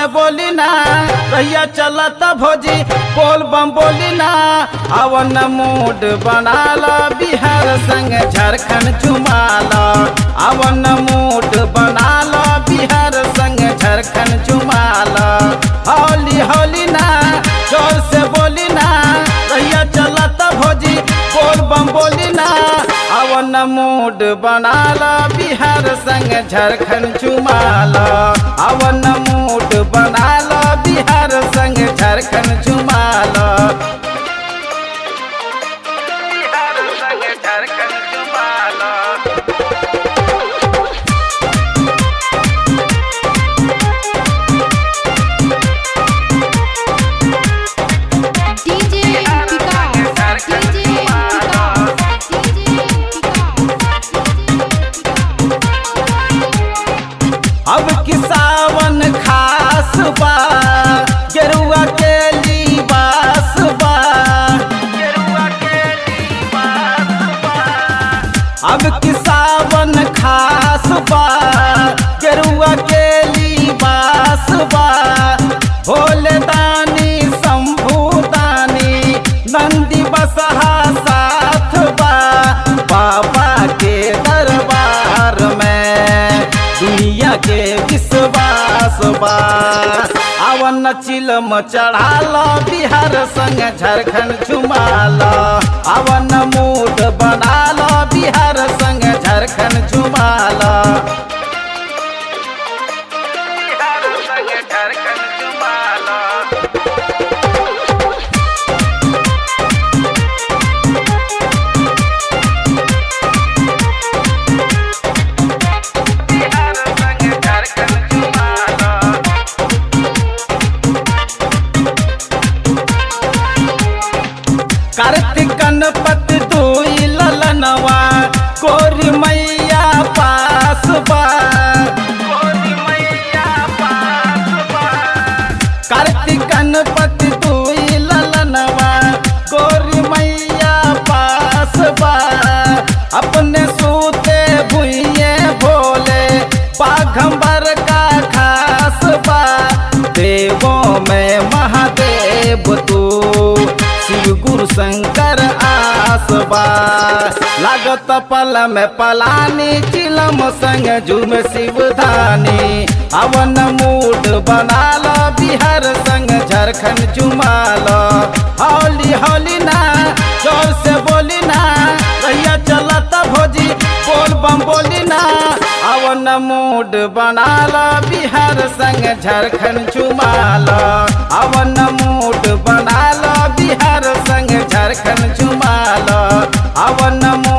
बोली ना रैया चलत भोजी बोल बम बोली ना अवन मूड बना लो बिहार संग झारखंड चुमा लो अवन मूड बना लो बिहार संग झारखंड चुमा लो होली होली ना जोर से बोली ना रैया चलत भोजी बोल बम बोली ना अवन मूड बना लो बिहार संग झारखंड चुमा लो अवन मूड बना लो बिहार संग झारखंड चुमा लो बिहार संग झारखंड चुमा लो DJ Vikas, DJ Vikas, DJ अब कि सावन खास बा गेरुआ के लिबास बा गेरुआ के लिबास बा अब कि सावन खास बा गेरुआ के लिबास बा भोले दानी शंभू दानी नंदी बसहा साथ बा बाबा के दरबार में दुनिया के विश्वास बा अवन चिलम चढ़ाल बिहार संग झारखंड झुमाल अवन मूड बनाल बिहार संग झारखंड झुमाल बिहार संग झारखंड झुमाल बिहार संग झारखंड झुमाल कार्तिक गणपति दुई ललनवा कोरी मैया पास बा कोरी मैया पास बा कार्तिक गणपति दुई ललनवा कोरी मैया पास बा अपने सूते भुइये भोले बाघंबर का खास बा देवों में महादेव तू शिव गुरु शंकर आसबा लागत पल में पलानी चिलम संग झूम शिवधानी अवन मूड बना लो बिहार संग झारखंड चुमाल होली होली ना जोर से बोली ना रैया चलत भोजी बोल बम बोली ना अवन मूड बना लो बिहार संग झारखंड चुमाल अवन मूड बना लो बिहार संग झारखंड चुमाल अवन मूड